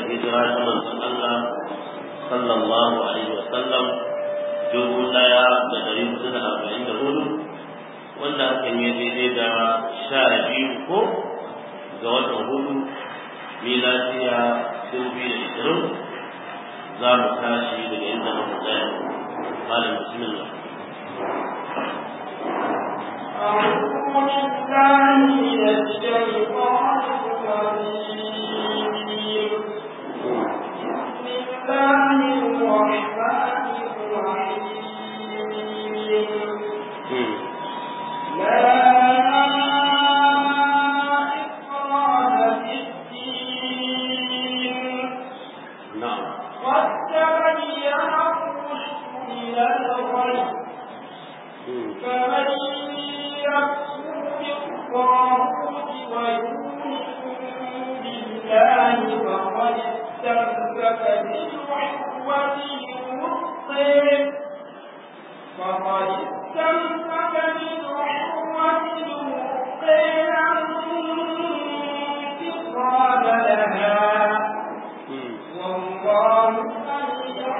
hijira ta manzon Allah sallallahu alaihi wa sallam dubu ɗaya da ɗari hudu da arba'in da hudu wanda hakan ya daidai da sha biyu ko ga watan hudu miladiya dubu biyu da ishirin za mu tashi daga inda muka tsaya malam bismillah أعوذ بالله من الشيطان الرجيم بسم الله الرحمن الرحيم لا إكراه في الدين na'am قد تبين الرشد من الغي فمن يكفر بالطاغوت ويؤمن بالله فقد استمسك بالعروة الوثقى فقد استمسك بالعروة الوثقى لا انفصام لها والله سميع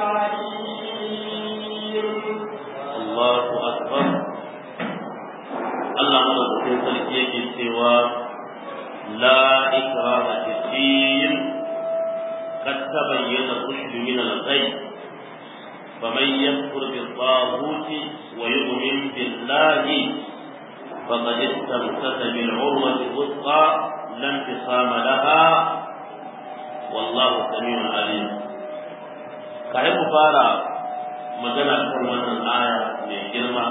عليم Allahu akbar Allah madaukakin sarki yake cewa la ikraha fi din قد تبين الرشد من الغي فمن يكفر بالطاغوت ويؤمن بالله فقد استمسك بالعروة الوثقى لا انفصام لها والله سميع عليم كاي مفارا magana kan wannan aya mai girma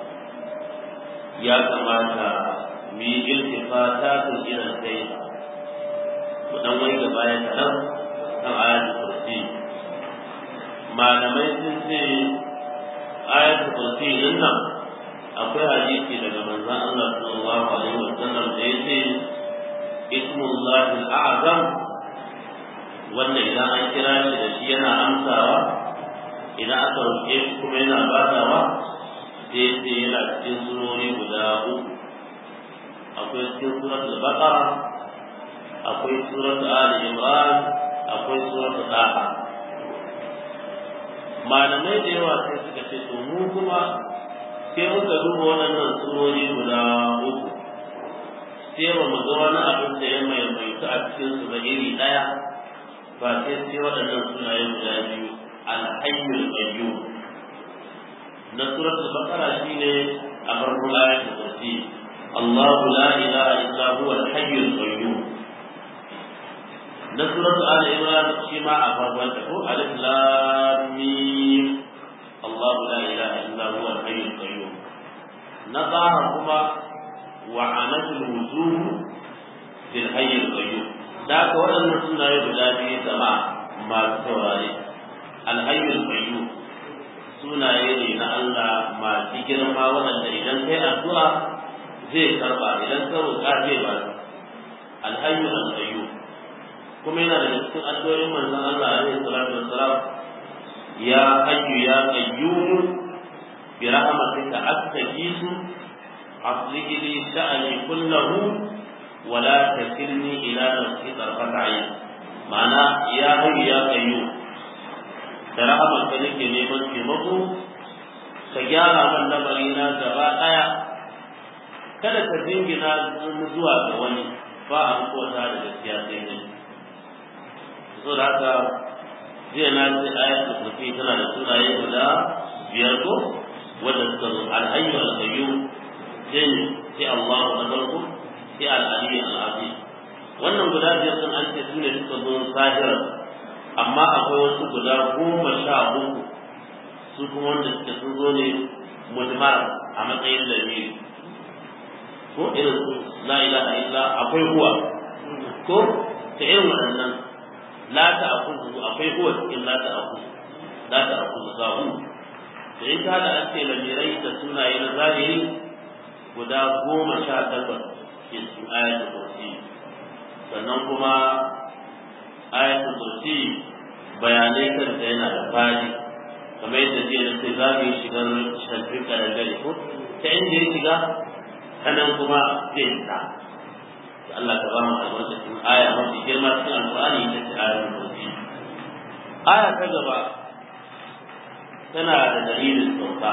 ya kamata mu yi iltifata ta irin kai mu dan wai gaba ya kaɗan kan ayatul kursi malamai sun ce ayatul kursi din nan akwai hadisi daga manzon Allah sallallahu alaihi wasallam da yace ismullahi al-a'zam wanda idan an kira shi da shi yana amsawa idan aka roƙe shi kuma yana badawa sai sai yana cikin surori guda uku akwai cikin suratul baqara akwai suratul ali imran akwai suratul daha malamai da yawa sai suka ce to mu kuma sai muka duba waɗannan surori guda uku sai ba mu ga wani abin da ya maimaitu a cikin su ba iri ɗaya ba sai sai waɗannan sunaye guda biyu الحي القيوم نصرة البقرة شيني أمر آية الكرسي الله لا إله إلا هو الحي القيوم نصرة آل عمران شيما أفرمته ألف لام ميم الله لا إله إلا هو الحي القيوم نظرهما وعنت الوجوه في الحي القيوم ذاك ولا نسنا يبدا في سماع ما توراري alhayyul qayyum sunaye ne na Allah masu girma waɗanda idan kai addu'a zai karba idan ka roƙa zai ba alhayyul qayyum kuma yana da cikin addu'o'in manzon Allah alaihi salatu wassalam ya hayyu ya qayyum bi rahmatika astajisu aslih li sha'ani kullahu wa la takilni ila nafsi tarfata ayn ma'ana ya hayyu ya qayyum da rahamar ka nake neman taimako ka gyara man lamari na gaba ɗaya kada ka jingina zuwa ga wani ba a kota da gaskiya sai ne so da haka jiya na ce ayat da kurfi tana da sunaye guda biyar ko wanda suka zo alhayyu alqayyum sai sai Allahu na farko sai al-ali al-azim wannan guda biyar sun an ce sune suka zo zahirar amma akwai wasu guda goma sha uku su kuma wanda suke sun zo ne mujmar a matsayin lamiri ko irin su la ilaha illa akwai huwa ko ta irin waɗannan la ta akuzu akwai huwa cikin la ta akuzu la ta akuzu sahu da in ta da an ce lamirai da sunaye na zahiri guda goma sha takwas ke cikin ayatul kursi sannan kuma ayatul kursi bayanai kanta yana da fadi kamar yadda jiya na ce za mu yi shigar shantin karangare ko ta inda ya shiga kanan kuma zai fita Allah ka ba mu albarkacin aya mafi girma cikin alƙur'ani ita ce ayatul kursi aya ta gaba tana da dalilin sauka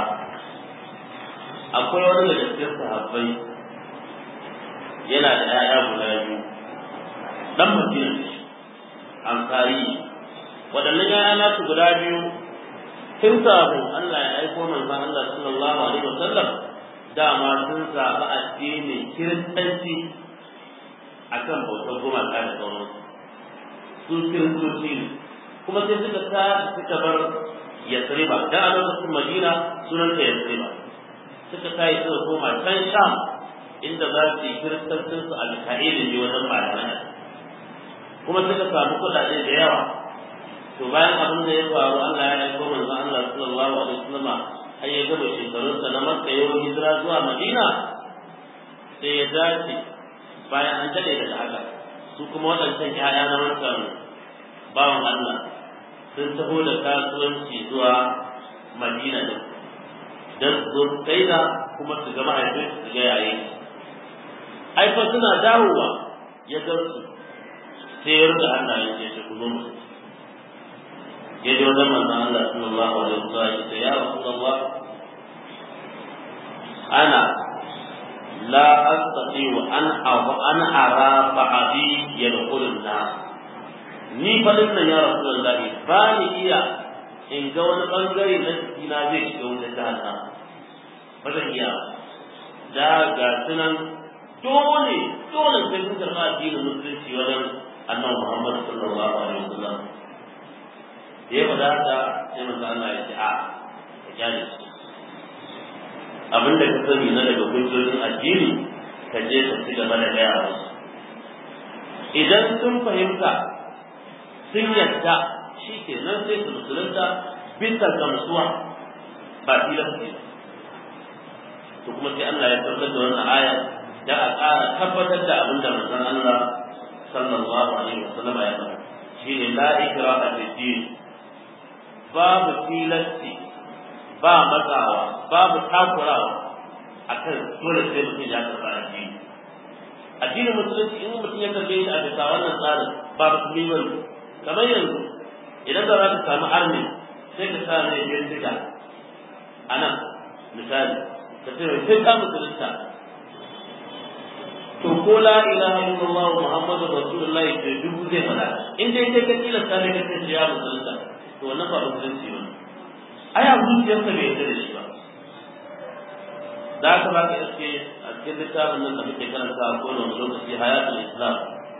akwai wani daga cikin sahabbai yana da 'ya'ya guda biyu dan madina ne ansari waɗannan 'ya'ya nasu guda biyu tun kafin Allah ya aiko manzon Allah sallallahu alaihi wasallam dama sun zaɓi addinin kiristanci akan bautar gumaka da sauransu su kiristoci ne kuma sai suka ta suka bar yasriba da a lokacin madina sunan ta yasriba suka tayi suka koma can sham inda za su yi kiristancin su alka'ilin ne wajen malamai kuma suka samu kuɗaɗe da yawa to bayan abin da ya faru Allah ya aiko manzon Allah sallallahu alaihi wasallam har ya gama shekarunsa na Makka yau hijira zuwa Madina sai ya dace bayan an dade daga haka su kuma waɗancan ƴaƴa na wancan bawan Allah sun taho da kasuwanci zuwa Madina din dan su kai da kuma su ga mahaifin su ga yayin ai fa suna dawowa ya ga su sai ya rika Allah ya ce ku zo mu ya ji wajen manzon Allah sallallahu alaihi wasallam ya ce ya rasulullah ana la astati wa an abu an ara ba'di yadkhulun nar ni fadin nan ya rasulullah ba ni iya in ga wani bangare na cikina zai shiga wuta jahannam ba zan iya da ga sunan dole dole sai sun karɓa addinin musulunci wajen annabi Muhammad sallallahu alaihi wasallam da ya faɗa haka sai manzo Allah ya ce a ka kyale su abin da ka sani na daga hujjojin addini ka je ka ci gaba da gaya musu idan sun fahimta sun yadda shi ke nan sai su musulunta bisa gamsuwa ba tilasti ba to kuma sai Allah ya tabbatar da wannan aya da a ƙara tabbatar da abin da manzon Allah sallallahu alaihi wasallam ya faɗa shine la ikraha fi din babu tilasti ba matsawa babu takurawa akan dole sai mutum ya karɓa addini addinin musulunci in mutum ya karɓe shi a bisa wannan tsarin ba musulmi ba kamar yanzu idan da za ka samu arni sai ka sa mai bindiga a nan misali ka ce mai sai ka musulunta to ko la ilaha illallah muhammadu rasulullah ke dubu zai fada in dai kai ka tilasta ne ka ce ya musulunta to wannan ba musulunci ba ai a zuciyarsa bai yarda da shi ba da haka ba ka iske a cikin littafin nan da muke karanta a kowane wani lokaci hayatul islam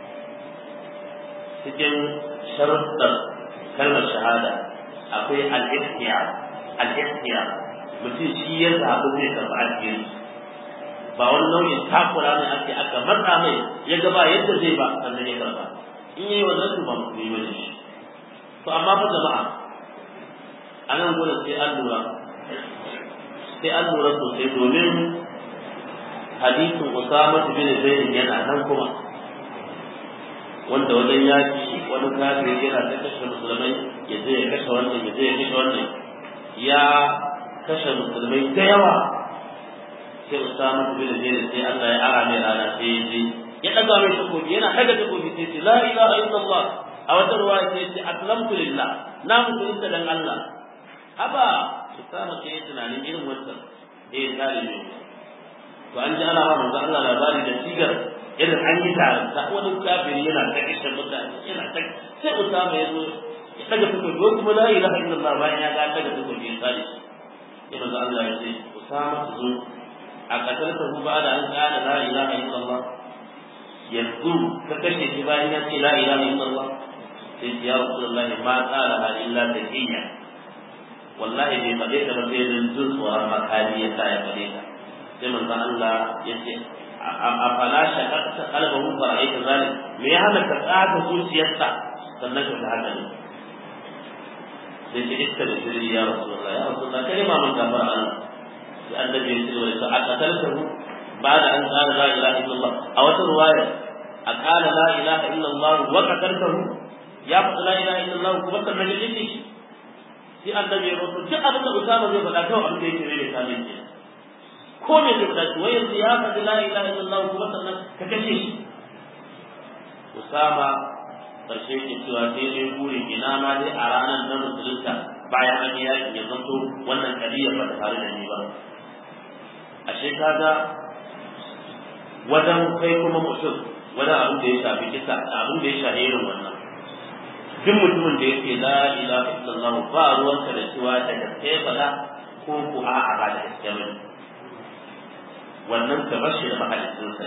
cikin sharuɗar kalmar shahada akwai al-ihtiyar al-ihtiyar mutum shi ya zaɓi zai karɓi addini ba wani nau'in takura ne ake aka matsa mai ya gaba yadda zai ba sannan ya karɓa in yi wannan su ba musulmi ba shi to amma fa jama'a a nan gudun sai an lura sai an lura sosai domin hadisin Usama bin Zaid yana nan kuma wanda wajen yaki wani kafiri yana ta kashe musulmai ya je ya kashe wannan ya je ya kashe wannan ya kashe musulmai da yawa sai Usama bin Zaid sai Allah ya ara mai rana sai ya je ya daga mai takobi yana daga takobi sai ce la ilaha illallah a wata ruwaya sai ce aslamtu lillah na musulunta dan Allah haba Usama sai ya tunanin irin wannan eh zalimi to an ji ana ba manzo Allah labari da sigar irin an yi taranta wani kafiri yana ta kishe mutane yana ta sai Usama ya zo ya daga takobi ko kuma la ilaha illallah bayan ya ga daga takobi ya tsare sai manzo Allah ya ce Usama su zo a katalta hu ba da an kana la ilaha illallah yanzu ka kashe shi bayan ya ce la ilaha illallah sai ya Rasulullah ma qala ha illa taqiyya wallahi bai faɗe ta ba sai dan jin tsoron makali ya sa ya faɗe ta sai manzon Allah ya ce a fala shaqaqta qalbahu fa ra'aita zalik me ya hana ka tsaga zuciyarsa sannan ka haka ne sai ce iska da shiri ya Rasulullah ya Rasulullah kai ma mun gafara Allah sai annabi ya ce wa ta aqataltahu ba'da an qala la ilaha illallah a wata ruwaya a qala la ilaha illallah wa qataltahu ya faɗa la ilaha illallah kuma sannan ya dinki sai annabi ya rasu duk abin da Usama zai faɗa kawai abin da yake mai misali ke ko me zai faɗa wai yanzu ya faɗi la ilaha illallah kuma sannan ka kace shi Usama karshe ke cewa sai dai buri ina ma dai a ranar na musulunta bayan an yi yakin ya zanto wannan kariya ba ta faru da ni ba ashe kaga wajen kai kuma mutum wajen abin da ya shafi kisa abin da ya shafi irin wannan duk mutumin da yake la ilaha illallah ba ruwanka da cewa da gaske fada ko ku a'a ba da gaske ba wannan ka bar shi da mahalicin sa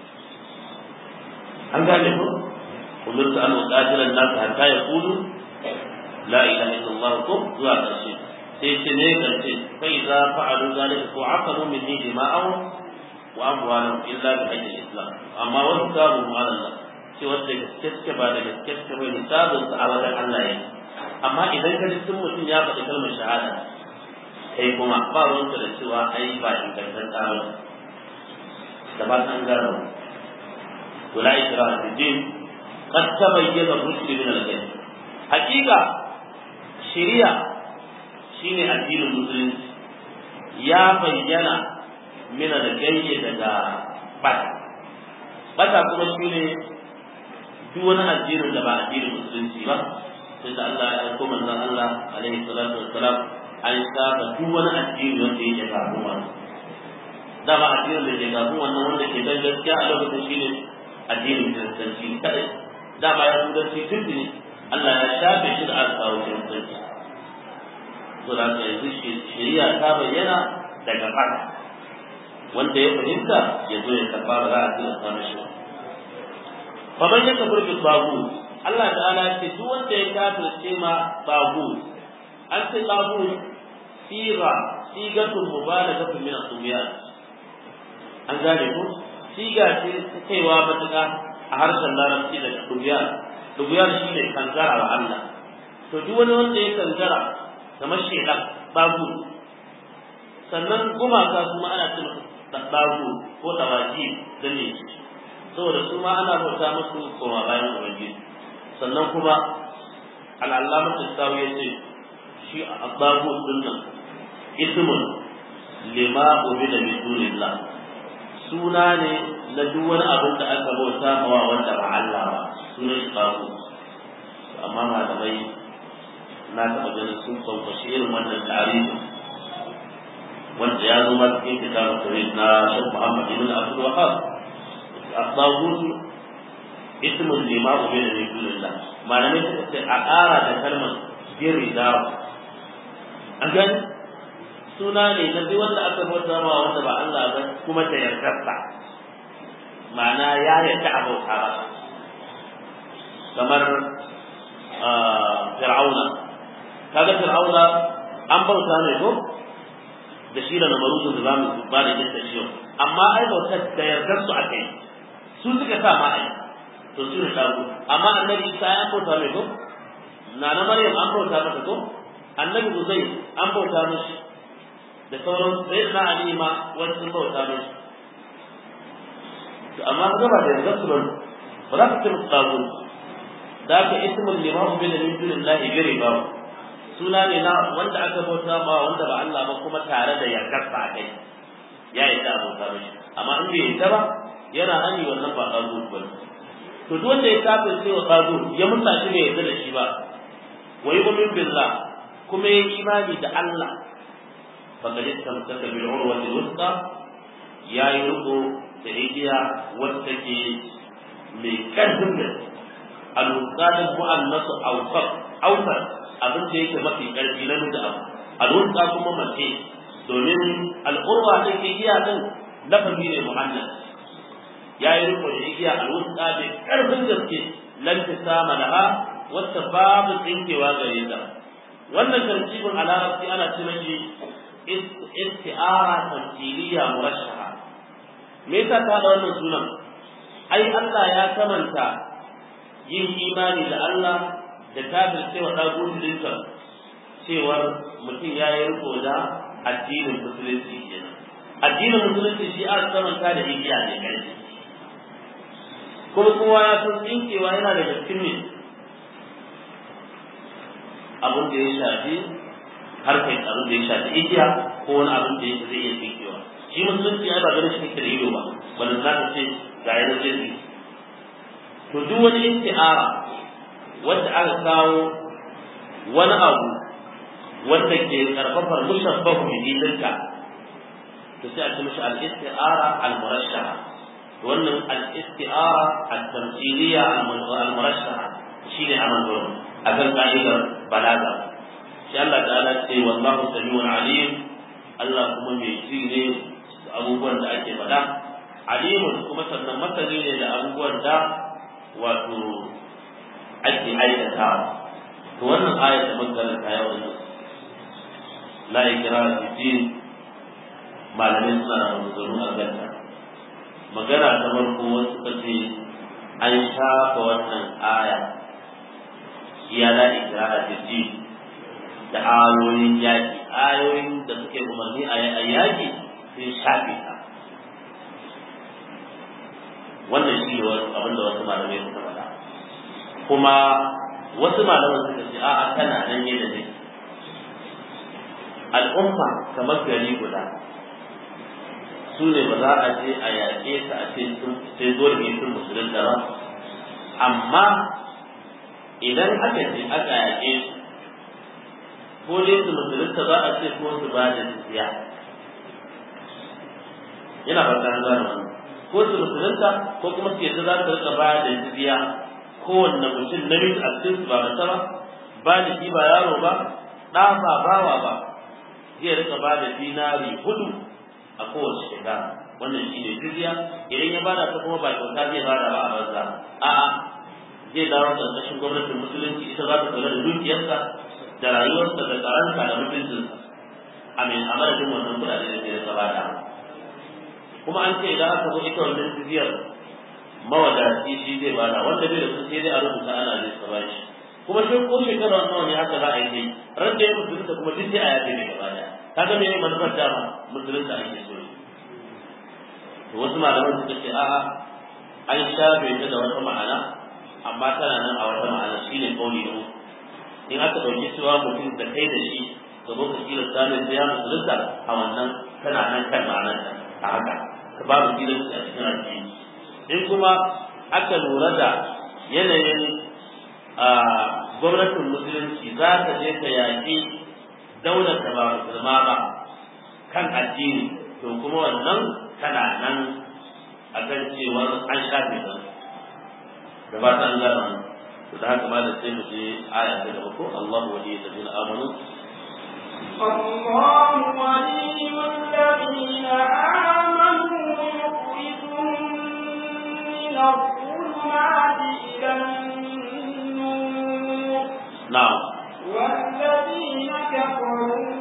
an gane ko umirtu an uqatila an-nas hatta yaqulu la ilaha illallah ko zuwa ƙarshe sai ce ne ƙarshe fa idza fa'alu zalika ko aqalu minni dima'ahum wa amwalahum illa bi hajji islam amma wasu sabu Allah ce wanda gaske ba da gaske ba hisabin sa a wajen Allah yake amma idan ka ji sun mutum ya faɗi kalmar shahada kai kuma ba ruwanka da cewa ai ba ingantaccen ba da ba san gano wala ikra fi din qad tabayyana ar-rushd min al-ghayb hakika shari'a shine addinin musulunci ya bayyana min al-ghayb daga bata bata kuma shine duk wani addinin da ba addinin musulunci ba sai da Allah ya aiko manzon Allah alaihi salatu wassalam an saba duk wani addini wanda yake kafin wannan dama addinin da ke kafin wannan wanda ke dan gaskiya a lokacin shine addinin kiristanci kadai dama ya turanci tuntuni Allah ya shafe shi da aka kawo kiristanci to da ka yanzu shari'a ta bayyana daga fata wanda ya fahimta ya zo ya karba ba za a tilasta mishi ba faman ya kafir bi babu Allah ta'ala ya ce duk wanda ya kafirce ma babu an ce babu sira sigatun mubalaghatun min as-subiyan an gane ko siga ce ta kaiwa matuƙa a harshen larabci daga dubiyan dubiyan shi ne kankara wa Allah to duk wani wanda ya kankara kamar shedan babu sannan gumaka kuma ana ce masa babu ko tawaji da ne saboda su ma ana bauta musu koma bayan ubangiji sannan kuma al'allamar tattawi ya ce shi a babu dinnan ismun lima ubida min dunillah suna ne na duk wani abin da aka bauta mawa wanda ba Allah ba sunan shi babu amma malamai na taɓa ganin sun kwankwashi irin wannan tarihi wanda ya zo ma cikin kitabun tauhid na Sheikh Muhammad ibn Abdul Wahhab الطاغوت اسم لما أبين من دون الله ما لم يكن أقارى كلمة بردا an gani suna ne na duk wanda aka bauta ma wanda ba Allah ba kuma ta yardarsa ma'ana ya yarda a bauta ba kamar fir'auna kaga fir'auna an bauta ne ko da shi da namaruzun da zamu ba da yadda shi amma ai bautar da yardar su aka yi su suka sa ma ai to su ne shago amma annabi Isa ya bauta mai ko na na Maryam an bauta mata ko annabi Uzai an bauta mishi da sauran sai na Ali ma wani sun bauta mishi to amma ga ba da yanzu su ba ba za ka ce musu tsago da ka ismul limahu bin min dunillahi gare ba suna ne na wanda aka bauta ma wanda ba Allah ba kuma tare da yardar sa kai ya yi da bauta mishi amma in bai yarda ba yana hani wannan ba tsago ba to duk wanda ya kafir sai wa tsago ya musa shi bai yarda da shi ba wa yu'min billah kuma ya imani da Allah faqad istamsaka bil urwati al-wuthqa ya yi riko da igiya wacce ke mai karfin da al-wuthqa mu'annasu awsaq awsaq abin da yake mafi karfi na da abu al-wuthqa kuma mace domin al-urwa da ke igiya din lafazi ne muhannas ya yi riko da igiya al-wuthqa mai karfin gaske lan tisama laha wacce babu tsinkewa gare ta wannan tartibin a larabci ana ce mashi isti'ara tamthiliya murashaha me yasa ta da wannan sunan ai Allah ya kamanta yin imani da Allah da kafir cewa dagulinsa cewar mutum ya yi riko da addinin musulunci kenan addinin musulunci shi aka kamanta da igiya ne kai kuma kowa ya san tsinkewa yana da cikin ne abin da ya shafi harkar abin da ya shafi igiya ko wani abin da yake zai iya tsinkewa shi musulunci ai ba ganin shi kake da ido ba wanda za ka ce ga yana zai to duk wani isti'ara wanda aka kawo wani abu wanda ke karfafar mushabbahu bi dinka to sai a ce mishi al-isti'ara al-murashaha wannan al-isti'ara al-tamthiliya al-murashaha shine aman gurin akan ka'idar balaga shi Allah ta'ala ce wallahu samiun alim Allah kuma mai ji ne da abubuwan da ake faɗa alimun kuma sannan masani ne da abubuwan da wato ake aikatawa to wannan ayat da mun karanta yau ne la ikra fi din malamin suna da maganganu a ganta magana ta farko wasu suka ce an shafa wannan aya ya la ikra fi din da ayoyin yaki ayoyin da suke umarni a yaki sun shafe ta wannan shi ne abin da wasu malamai suka faɗa kuma wasu malaman suka ce a'a tana nan yadda take al'umma kamar gari guda su ne ba za a je a yaƙe su a ce sai dole ne sun musulunta ba amma idan aka je aka yaƙe su ko dai su musulunta za a ce ko su ba da jizya yana fata an gane wannan ko su musulunta ko kuma su yadda za su rika ba da jizya kowanne mutum namiji a cikin su ba mace ba ba da shi ba yaro ba ɗa ba bawa ba zai rika ba da dinari hudu a kowace shekara wannan shi ne jizya idan ya bada ta kuma ba kyauta zai bada ba a banza a'a zai dawo ƙarƙashin gwamnatin musulunci ita za ta kula da dukiyarsa da rayuwarsa da tsaronsa da mutuncinsa a mai a madadin wannan kuɗaɗe da ke rika bada kuma an ce idan aka zo ita wannan jizyar mawadaci shi zai bada wanda bai da su sai dai a rubuta ana zai sa bashi kuma shi ko shekara nawa ne haka za a yi ran da ya musulunta kuma duk sai a yafe ne gaba daya kaga me manufar dama musulunta ake so to wasu malaman suka ce a'a an shafe ta da wata ma'ana amma tana nan a wata ma'ana shine kauli da in aka dauki cewa mutum da kai da shi ka zo ka kila samun sai ya musulunta a wannan tana nan kan ma'anar a haka ka babu kilanci a cikin addini in kuma aka lura da yanayin gwamnatin musulunci za ta je ta yaƙi daular da ba musulma ba kan addini to kuma wannan tana nan a kan cewar an shafe ta da ba ta an gano to da haka ma da sai mu je aya ta gaba ko Allah wali da dina amanu الله ولي الذين آمنوا يخرجهم من الظلمات إلى النور na'am والذين كفروا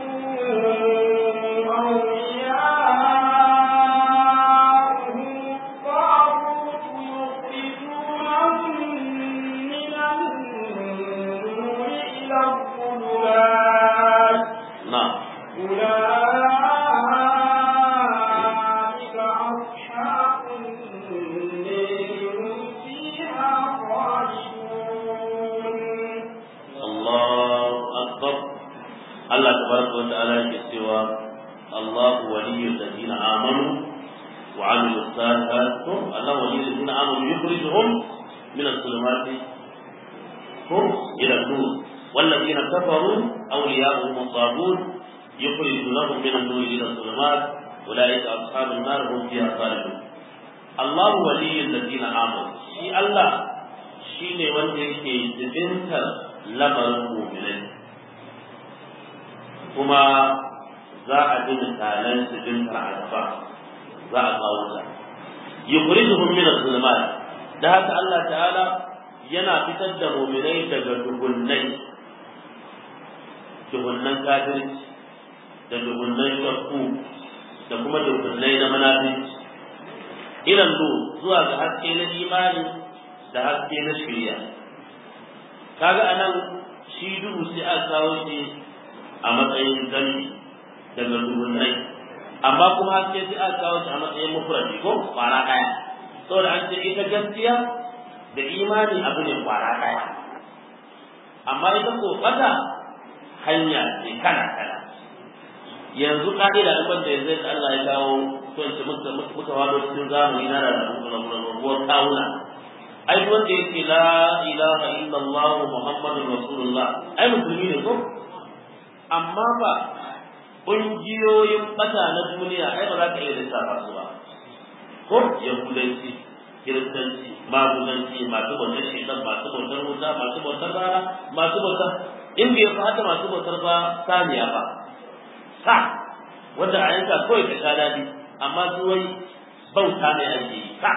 أولياءهم الطاغوت يخرجونهم من النور إلى الظلمات na'am أولئك أصحاب النار هم فيها خالدون Allahu akbar Allah tabaraka wa ta'ala yake cewa Allah waliyyu alladhina amanu wa 'amilu salihat Allah waliyyu alladhina amanu yukhrijuhum min adh-dhulumati hum ila an-nur والذين كفروا أولياؤهم الطاغوت يخرجونهم من النور إلى الظلمات أولئك أصحاب النار هم فيها خالدون الله ولي الذين آمنوا شي الله shine wanda yake jibintar lamarin mu'minai kuma za a ji misalan jibintar a gaba za a kawo ta yukhrijuhum min adh-dhulumat da haka Allah ta'ala yana fitar da mu'minai daga duhunnai duhunnan kafirci da duhunnan shakku da kuma duhunnai na munafici ilan zuwa ga haske na imani da haske na shirya kaga anan shi duhu sai aka kawo shi a matsayin zambi daga duhunnai amma kuma haske sai aka kawo shi a matsayin mufradi ko kwara daya saboda an ce ita gaskiya da imani abu ne kwara daya amma ita ko fata hanya ce kana kana yanzu ka'ida da wanda yanzu Allah ya kawo to muka muka wado cikin zamani na rarrabuwar kawuna ai wanda yake la ilaha illallah muhammadur rasulullah ai musulmi ne ko amma ba ƙungiyoyin ɓata na duniya ai ba za ka iya lissafa su ba ko yahudanci kiristanci magudanci masu bautar shaitan masu bautar wuta masu bautar rana masu bautar in bai fata masu bautar ba saniya ba sa wanda a yanka kawai ka sha daɗi amma su wai bauta ne ake yi sa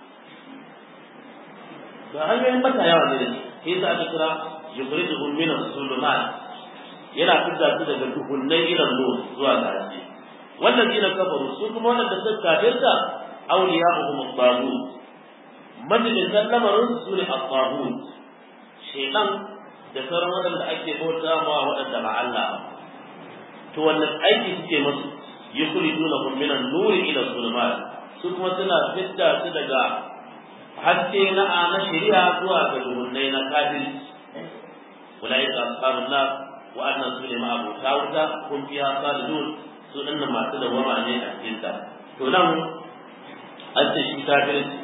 to hanyoyin bata yawa ne da shi sai sa aka kira yukhrijuhum min as-sulumat yana fitar su daga duhunnai irin nur zuwa ga haske wannan dina kafaru su kuma wanda suka kafirta awliya'uhum at-taghut majalisan lamarin su ne at-taghut shaytan da sauran waɗanda ake bauta ma waɗanda ba Allah ba to wannan aiki suke musu yukhrijunahum min an-nur ila as-sulumat su kuma suna fitta su daga haske na na shari'a zuwa ga duhunnai na kafirci ulaika ashabun nar wa'annan su ne ma'abuta wuta kun fiya salidun su dinnan masu dawama ne a cikin ta to nan an ce shi kafirci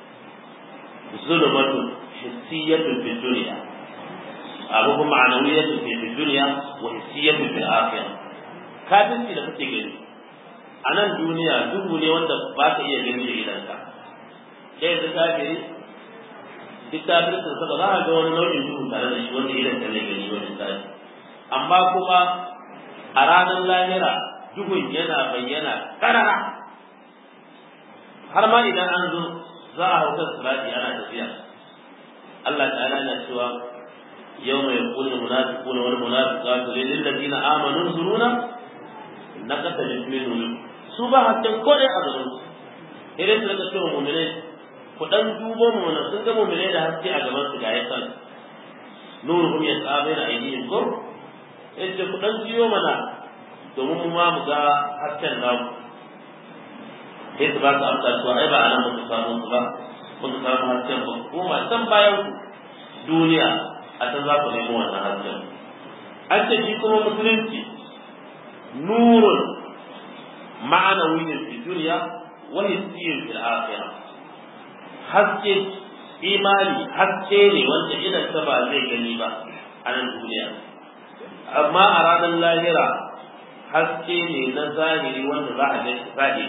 zulumatun hissiyatun fi dunya abu kuma ma'anawiyatun fi dunya wa hissiyatun fi akhirah kafirci da kake gani a nan duniya duhu ne wanda ba ka iya gani da idanka sai yanzu kafiri duk kafircin sa ba za a ga wani nau'in duhu tare da shi wanda idan ka ne gani wani tsari amma kuma a ranar lahira duhun yana bayyana karara har ma idan an zo za a hauka sirati ana tafiya Allah ta'ala na cewa yau mai kullu munafiquna wal munafiqatu lil ladina amanu zuruna naqata min su ba hakkin kodai a gaban su idan su daga cewa mu'mine ku dan dubo mu sun ga mu'mine da haske a gaban su ga yasan nuruhum yas'abuna aydihim ko yace ku dan jiyo mana domin mu ma mu ga hasken namu sai su ba su amsa cewa ai ba anan muka samu su ba muka samu hasken ba ko ma san bayan ku duniya a san za ku nemo wannan hasken an ce shi kuma musulunci nurun ma'anawiyyin fi duniya wa hissiyyin fil akhirah haske imani haske ne wanda idan ta ba zai gani ba a nan duniya amma a ranar lahira haske ne na zahiri wanda za a gani zahiri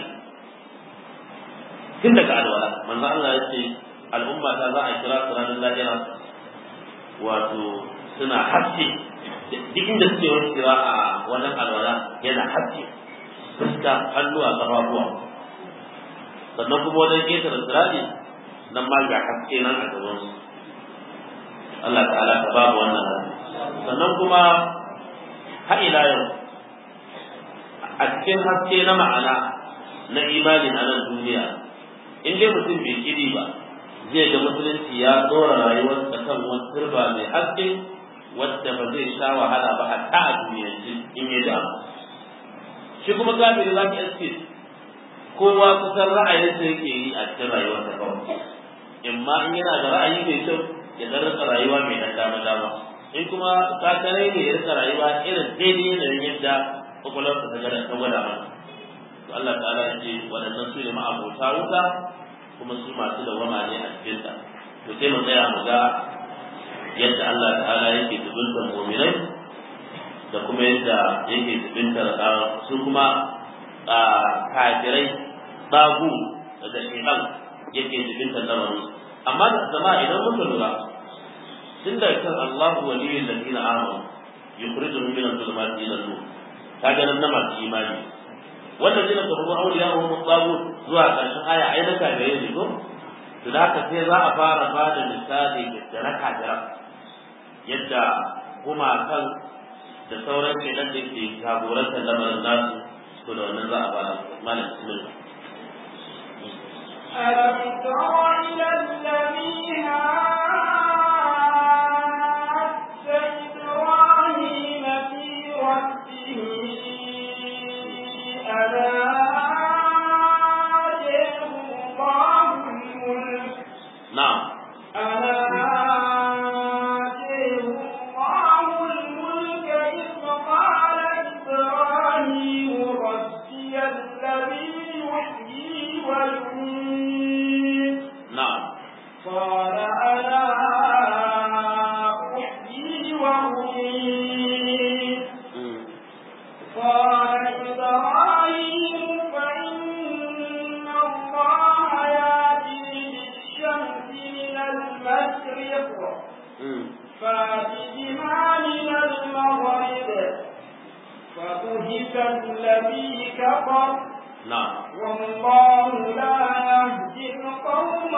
tun daga alwala manzo Allah ya ce al'umma ta za a kira su ranar lahira wato suna haske duk inda suke wani kira a wannan alwala yana haske fuska hannuwa ƙafafuwa sannan kuma wajen ƙetare sirari nan ma ga haske nan a gabansu Allah ta'ala ka babu wannan sannan kuma har ila yau a cikin haske na ma'ana na imani na nan duniya in dai mutum bai kiri ba zai ga musulunci ya tsora rayuwarsa kan wani turba mai haske wadda ba zai sha wahala ba hatta a duniyance in ya damu shi kuma kafiri za ka iske kowa kusan ra'ayinsa yake yi a cikin rayuwarsa kawai in ma in yana da ra'ayi mai kyau ya dan rika rayuwa mai dan dama dama in kuma kakare ne ya rika rayuwa irin daidai yanayin yadda kwakwalwarsa ta gada ta gwada mana to Allah ta'ala ya ce waɗannan su ne ma'abota wuta kuma su masu dawama ne a cikin ta to sai mu tsaya mu ga yadda Allah ta'ala yake tubuntar mu'minai da kuma yadda yake tubuntar su kuma kafirai babu da shekan yake tubuntar lamarin amma da zama idan muka lura tun da kan Allahu waliyyul ladina amanu yukhrijuhum min adh-dhulumati ila an-nur kaga nan na masu imani wannan zai ka rubu auliya wa mutabu zuwa karshen aya ai na kagare ne ko to da haka sai za a fara ba da misali da na kagara yadda gumakan da sauran kenan da ke jagorantar lamarin nasu to da wannan za a fara malam bismillah ألم تر إلى الذي هاج إبراهيم في ربه أن آتيه الله الملك na'am أن آتيه الله الملك إذ قال إبراهيم ربي الذي يحيي ويميت na'am قال فات بما من المغرب فبهت الذي كفر نعم والله لا يهدي القوم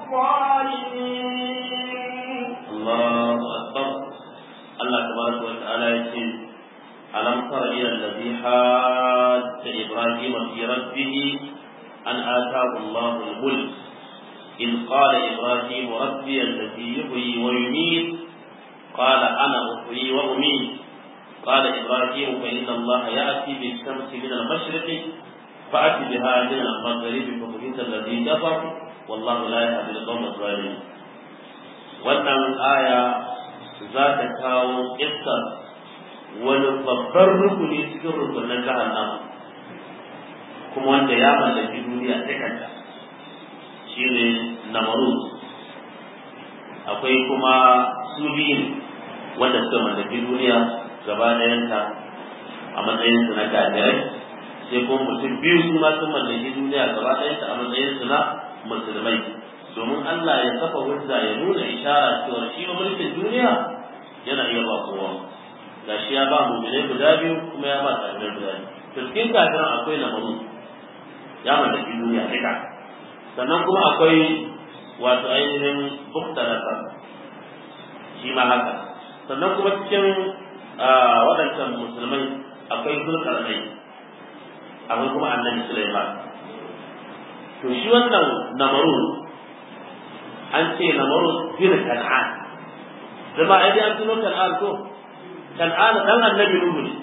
الظالمين الله أكبر الله تبارك وتعالى يقول ألم تر إلى الذي حاج إبراهيم في ربه أن آتاه الله الملك إذ قال إبراهيم ربي الذي يحيي ويميت قال أنا أحيي وأميت قال إبراهيم فإن الله يأتي بالشمس من المشرق فأت بها من المغرب فبهت الذي كفر والله لا يهدي القوم الظالمين wannan aya za ta kawo kissar wani babban rukuni cikin rukunin jahannama kuma wanda ya mallaki duniya ta kanta shi ne namarud akwai kuma su biyun wanda suka mallaki duniya gaba ɗayanta a matsayin su na kafirai sai kuma mutum biyu su ma sun mallaki duniya gaba ɗayanta a matsayin su na musulmai domin Allah ya kafa hujja ya nuna ishara cewa shi ma mulkin duniya yana iya ba kowa ga shi ya ba mu'mine guda biyu kuma ya ba kafirai guda biyu to cikin kafiran akwai namaru ya mallaki duniya duka sannan kuma akwai wato ainihin bukta nasar shi ma haka sannan kuma cikin waɗancan musulmai akwai zulkarnai akwai kuma annabi Sulaiman to shi wannan namaru an ce namaru bin kan'an zama ai an tuno kan'an ko kan'an dan annabi nuhu ne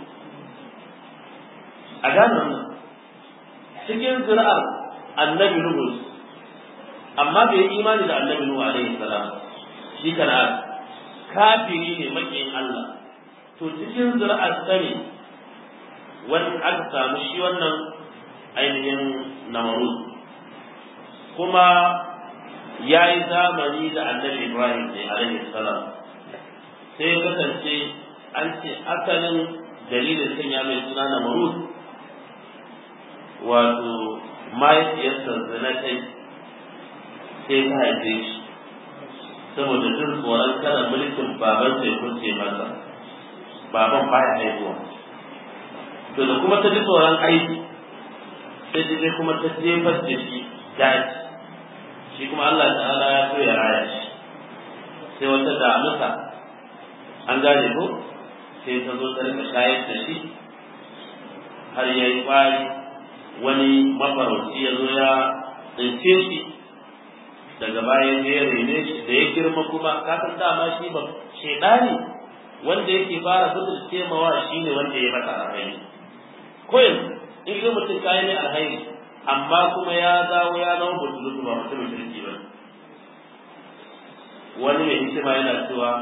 a gane wannan cikin zuri'ar annabi nuhu amma bai yi imani da annabi nuhu alaihi salam shi kan'an kafiri ne makiyin Allah to cikin zuri'ar sa ne wani aka samu shi wannan ainihin namaru kuma ya yi zamani da annabi ibrahim ne alaihi salam sai kasance an ce asalin dalilin sanya mai suna namaru wato mahaifiyarsa zina kai sai ta haife shi saboda jin tsoron kada mulkin baban sai kunce masa baban baya haihuwa to da kuma ta ji tsoron aiki sai ta je kuma ta jefar da shi daji shi kuma Allah ta'ala ya so ya raya shi sai wata damusa an gane ko sai ta zo ta rika shayar da shi har ya yi kwari wani mafarauci ya zo ya tsince shi daga bayan ya rene shi da ya girma kuma kasan dama shi ba shedani wanda yake fara fitar temawa shi ne wanda ya masa alhairi ko yanzu in ga mutum kayi ne alhairi amma kuma ya dawo ya zama mutum ba mutumin kirki ba wani mai hikima yana cewa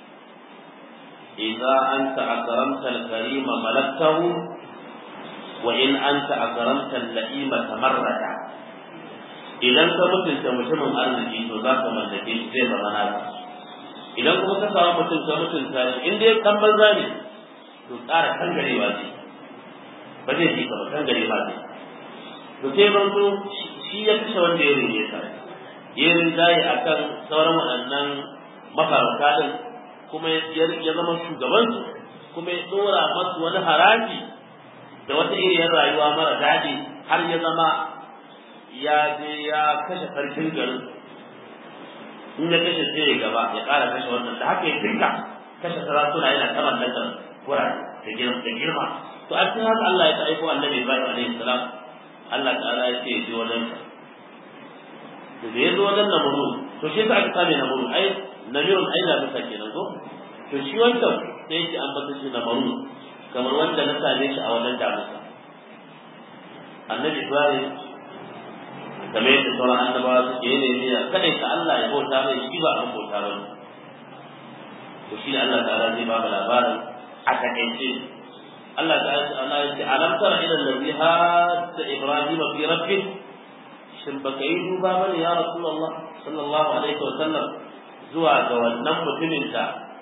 idza anta akramta al-karima malaktahu wa in anta akramta al-la'ima tamarrada idan ka mutunta mutumin arziki to za ka mallake shi zai zama naka idan kuma ka samu mutum ka mutunta shi in dai kan banza ne to ƙara kangarewa ce ba zai ji ka ba kangarewa ce to sai ban so shi ya kashe wanda ya rene ka ya rinjaye a kan sauran waɗannan mafarauta ɗin kuma ya zama shugabansu kuma ya ɗora masu wani haraji da wata iriyar rayuwa mara daɗi har ya zama ya je ya kashe sarkin garin in ya kashe sai ya gaba ya ƙara kashe wannan da haka ya dinga kashe sarakuna yana saman daga wurare da girma da girma to a cikin haka Allah ya ta aiko annabi Ibrahim alaihi salam Allah ta'ala ya ce ya je wajen sa to da ya zo wajen namuru to shi yasa aka same namuru ai namirun ai na bisa kenan ko to shi wancan sai yake an bata shi namuru kamar wanda na same shi a wajen damusa annabi Ibrahim kamar yadda sauran annabawa suke yi ne ya kadai ka Allah ya bauta mai shi ba an bauta ba to shi ne Allah ta'ala zai ba mu labarin a takaice Allah ta'ala Allah ya ce alam tara ila allazi hadda ibrahim fi rabbih shin baka yi duba bane ya rasulullah sallallahu alaihi wa sallam zuwa ga wannan mutumin da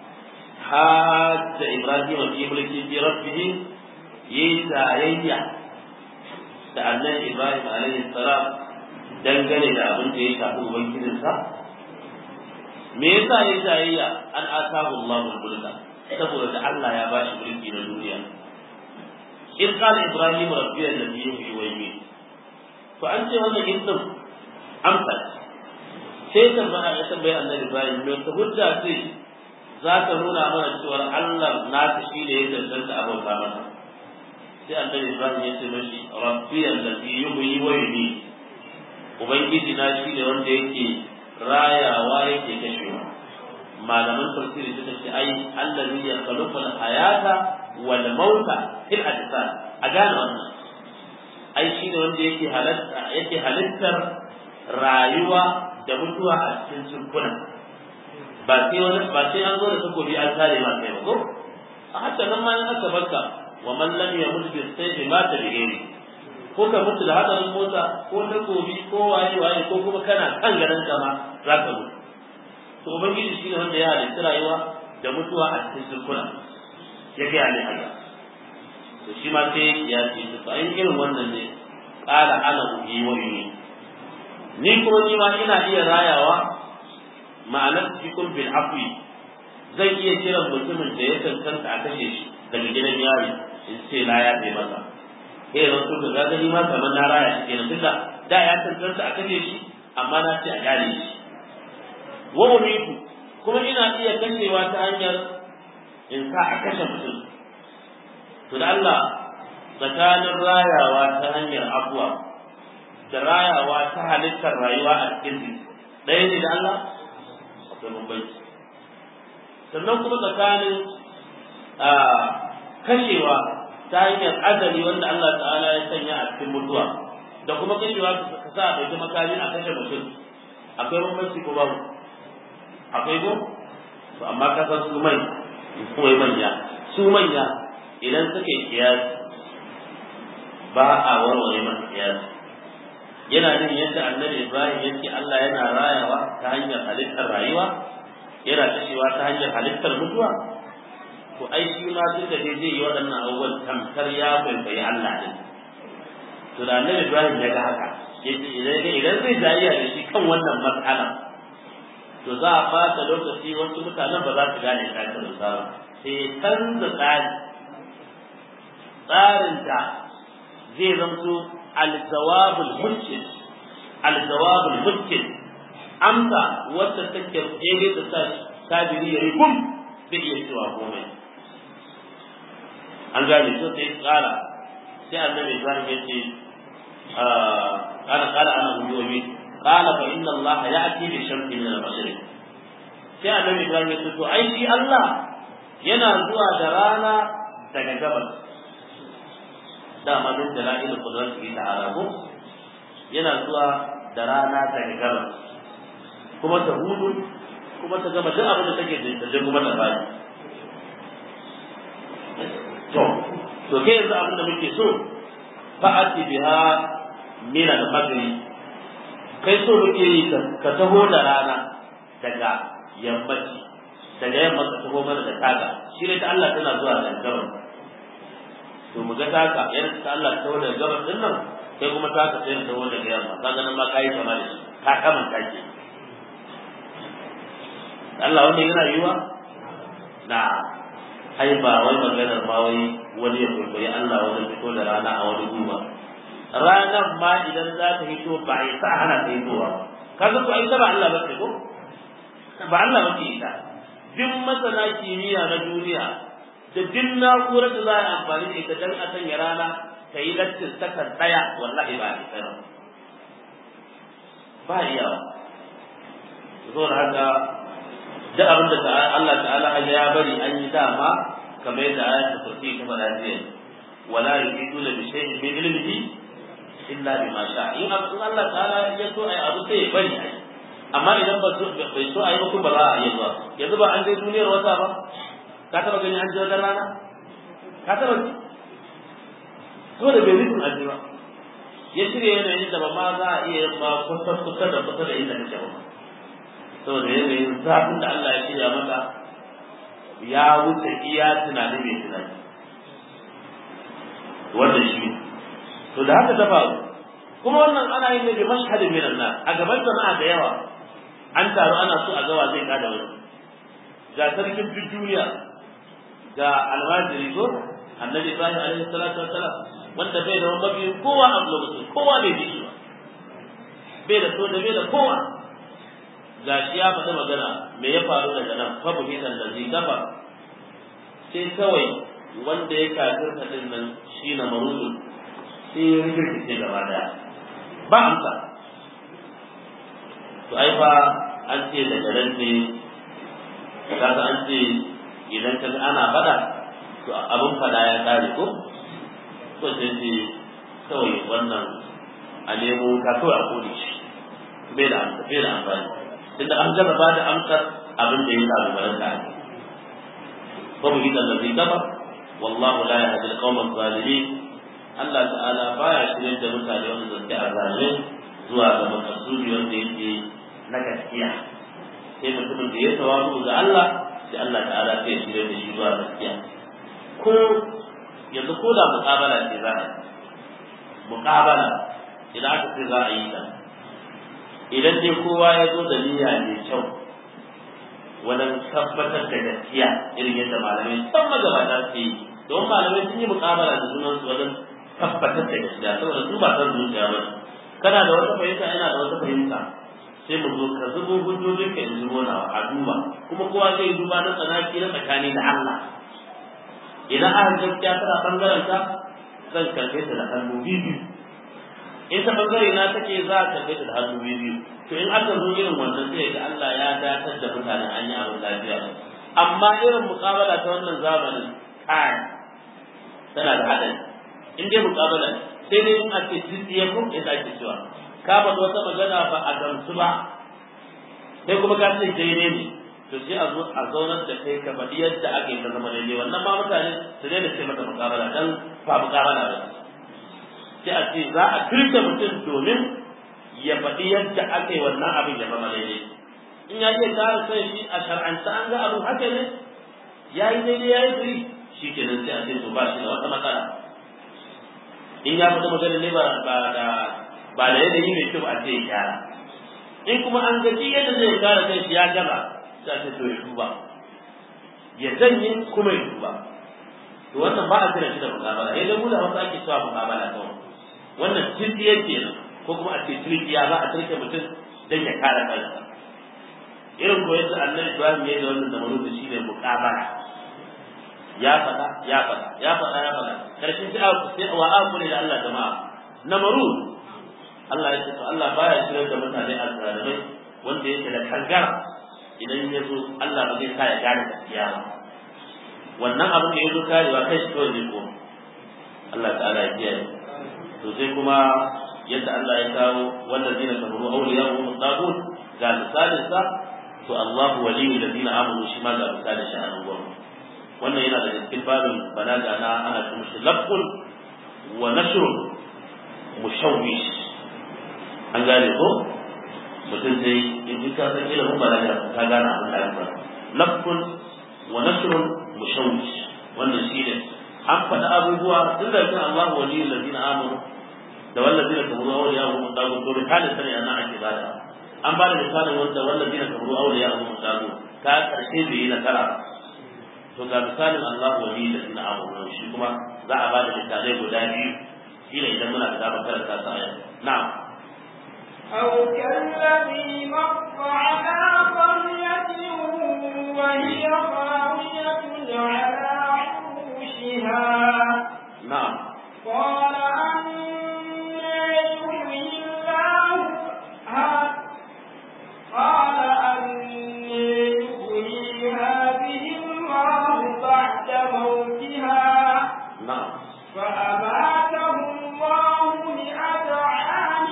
hadda ibrahim fi mulki fi rabbih yayi tarayya da annabi ibrahim alaihi salam dangane da abin da ya shafi ubangijinsa me yasa ya jayayya an atahu Allahu mulka saboda da Allah ya bashi mulki na duniya in qala ibrahim rabbi alladhi yuhyi wa yumiit to an ce wannan ibn amsa sai tambaya ya tambaya annabi ibrahim me ta hujja ce za ka nuna mana cewa Allah naka shi ne ya tantance abota masa sai annabi ibrahim ya ce mashi rabbi alladhi yuhyi wa yumiit ubangiji na shi ne wanda yake rayawa yake kashewa malaman tafsiri suka ce ai allazi ya khalaqa al-hayata wal mauta fil ajsad a gane wannan ai shi ne wanda yake halatta yake halittar rayuwa da mutuwa a cikin cikuna ba sai wani ba sai an zo da takobi an kare ma kai ba ko a hatta nan ma in aka barka wa man lam yamut bi sayfi mata bi ghairi ko ka mutu da hadarin mota ko takobi ko waye waye ko kuma kana kan garin kama za ka mutu to ubangiji shi ne wanda ya halitta rayuwa da mutuwa a cikin zurkuna ya gaya ne haka to shi ma sai ya ce to a irin wannan ne qala ana uhi wa yuni ni kuma ni ma ina iya rayawa ma'anar cikin bil afwi zan iya kiran mutumin da ya tantanta a kashe shi daga gidan yari in ce la ya bai masa sai ran to ga gani ma kamar na raya shi kenan tunda da ya tantance a kace shi amma na ce a gane shi wa umitu kuma ina iya kashewa ta hanyar in sa a kashe mutum to da Allah tsakanin rayawa ta hanyar abuwa da rayawa ta halittar rayuwa a cikin ɗaya ne da Allah akwai bambanci sannan kuma tsakanin kashewa ta hanyar adali wanda Allah ta'ala ya sanya a cikin mutuwa da kuma kashewa ka sa a ɗauki makami a kashe mutum akwai bambanci ko babu akwai ko to amma ka san su mai kuma manya su manya idan suka yi kiyasi ba a warware masa kiyasi yana jin yadda annabi Ibrahim yake Allah yana rayawa ta hanyar halittar rayuwa yana kashewa ta hanyar halittar mutuwa to ai shi ma duk da zai yi waɗannan abubuwan tamkar ya kwaikwayi Allah ne to da annabi Ibrahim ya ga haka yace idan idan zai jayya da shi kan wannan matsala to za a fata lokaci wasu mutanen ba za su gane kafin sa sai canza tsari tsarin da zai zamto al-jawabul mumkin al-jawabul mumkin amsa wacce take daidai da sa kabiri ya rikum bai iya cewa komai an gane to sai tsara sai annabi Ibrahim ya ce kana kana ana huyoyi qala fa inna Allah ya'ti bi shamsi min al-mashriq sai annabi Ibrahim ya ce to ai shi Allah yana zuwa da rana daga gabas dama min dalail qudratihi ta'ala ko yana zuwa da rana daga gabas kuma ta hudu kuma ta gama duk abin da take da ta kuma ta bani to to kai yanzu abin da muke so fa'ati biha min al-maghrib kai so muke yi ka taho da rana daga yammaci daga yamma ka taho mana da taga shi ne ta Allah tana zuwa da gabas to mu ga taka yadda ta Allah ta taho da gabas din nan kai kuma taka sai ta taho daga yamma kaga nan ma kai kama da shi ka kamanta ke Allah wanda yana yiwa na ai ba wai maganar ma wai wani ya kwaikwayi Allah wajen fito da rana a wani duba ranar ma idan za ta hito ba a yi sa hana ta hitowa kaga ko ai ba Allah ba ce ko ba Allah ba ce ita duk masana kimiyya na duniya da duk na'urar da za a amfani da ita dan a sanya rana ta yi lattin sakan daya wallahi ba a yi tsaya ba iyawa zo da haka duk abin da Allah ta'ala ya bari an yi dama kamar yadda ayat ta kursi ta faɗa jiya wala yuqiduna bi shay'in min ilmihi illa bima sha in Allah ta'ala ya so ai abu sai ya bari ai amma idan ba so bai so ai ba kuma ba za a yi ba yanzu ba an je duniyar wata ba ka taba gani an je wajen rana ka taba ji to da bai rikun aji ba ya shirya yanayin da ba ma za a iya yin ma kusa kusa da kusa da inda kake ba saboda yanayin zafin da Allah ya shirya maka ya wuce iya tunani mai tunani wannan shi to da haka ta faru kuma wannan ana yin ne bi mashhadin min nan a gaban jama'a da yawa an taru ana so a gawa zai kada wani ga sarkin duk duniya ga almajiri ko annabi ibrahim alaihi salatu wassalam wanda bai da mabiyin kowa a lokacin kowa bai ji shi ba bai da so da bai da kowa ga shi ya faɗi magana me ya faru daga nan fa buhitan da zai gaba sai kawai wanda ya kafirta din nan shi na marudu sai ya rikirkice gaba daya ba amsa to ai fa an ce daga nan ne kaga an ce idan ka ana fada to abin fada ya kare ko ko sai ce kawai wannan a nemo ka kawai a kone shi bai da amsa bai da amfani tunda an gaba ba da amsar abin da ya samu bayan da ake ko mu gidan da zai gaba wallahu la yahdi al-qawma adh-dhalimin Allah ta'ala baya shirye da mutane wanda suke azalin zuwa ga makasudi wanda yake na gaskiya sai mutumin da ya tawazu ga Allah sai Allah ta'ala sai ya shirye da shi zuwa gaskiya ko yanzu ko da muqabala ce za a yi muqabala idan aka ce za a yi ta idan dai kowa ya zo da niyya mai kyau wajen tabbatar da gaskiya irin yadda malamai san magabata su yi don malamai sun yi muqabala da junansu wajen tabbatar da gaskiya saboda su ba san zuciya ba kana da wata fahimta ina da wata fahimta sai mu zo ka zubo hujjojin ka in zubo na a duba kuma kowa zai duba na tsanaki na tsakani da Allah idan aka gaskiya tana bangaren ta zan karbe ta da hannu biyu in ta bangare na take za a karbe ta da hannu biyu to in aka zo irin wannan sai ga Allah ya datar da mutanen an yi abin lafiya amma irin muƙabala ta wannan zamanin kai tana da haɗari in dai muƙabala sai dai in ake tsitsiye ko in ake cewa ka faɗi wata magana ba a gamsu ba sai kuma ka ce daidai ne to sai a zo a zaunar da kai ka faɗi yadda aka yi ka zama daidai wannan ma mutane su daina ce mata muƙabala dan ba muƙabala ba sai a ce za a kirka mutum domin ya faɗi yadda aka yi wannan abin ya zama daidai in ya ce kare sai shi a shar'anta an ga abin haka ne ya yi daidai ya yi firi shi kenan sai a ce to ba shi da wata matsala in ya faɗi magana ne ba da ba da yanayi mai kyau a ce ya gyara in kuma an gaji yadda zai kare kai shi ya gama sai a ce to ya duba ya janye kuma ya duba to wannan ba a kira shi da mukabala ya da mu da hausa ake cewa mukabala kawai wannan tirkiya kenan ko kuma a ce tirkiya za a tirke mutum dan ya kare kansa irin ko yadda annabi Ibrahim ya yi da wannan zamanin da shine mukabala ya faɗa ya faɗa ya faɗa ya faɗa karshen sai aka sai wa aku ne da Allah jama'a namarud Allah ya ce to Allah baya shirar da mutane azzalimai wanda yake da kangara idan ya zo Allah ba zai sa ya gane gaskiya ba wannan abin da ya zo karewa kai shi kawai zai koma Allah ta'ala ya kiyaye to sai kuma yadda Allah ya kawo wallazina kafaru awliya'uhum tagut ga misalin sa to Allahu waliyul ladina amanu shi ma ga misalin shi a nan gwamnati wannan yana da cikin babin balaga na ana ce mishi lafzun wa nashrun mushawwish an gane ko mutum sai in ji ka san ilimin balaga ka gane abin da aka lafzun wa nashrun mushawwish wannan shi ne an faɗi abubuwa tun da kan Allah waliyul ladina amanu da wallazina kafaru awliya'uhum tagut to misalin sani ana ake bada an ba da misalin wanda wallazina kafaru awliya'uhum tagut ka karshe bai yi nasara to ga misalin Allah wali da ina amuru shi kuma za a bada misalai guda biyu shi ne idan muna da damar karanta sa aya na'am أو كالذي مر على قرية وهي خاوية على عروشها na'am قال أنا يحيي الله ها- قال أني يحيي هذه الله بعد موتها na'am فأماته الله مئة عام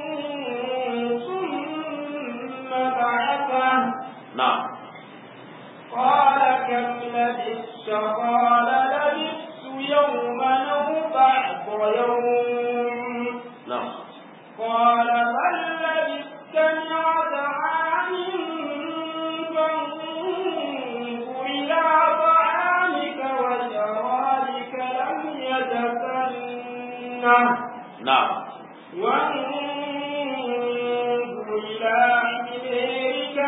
ثم بعثه na'am قال كم لبثت قال لبثت يوما أو بعض يوم na'am قال بل لبثت مئة عام فانظر إلى طعامك وشرابك لم يتسنه na'am وانظر إلى حميرك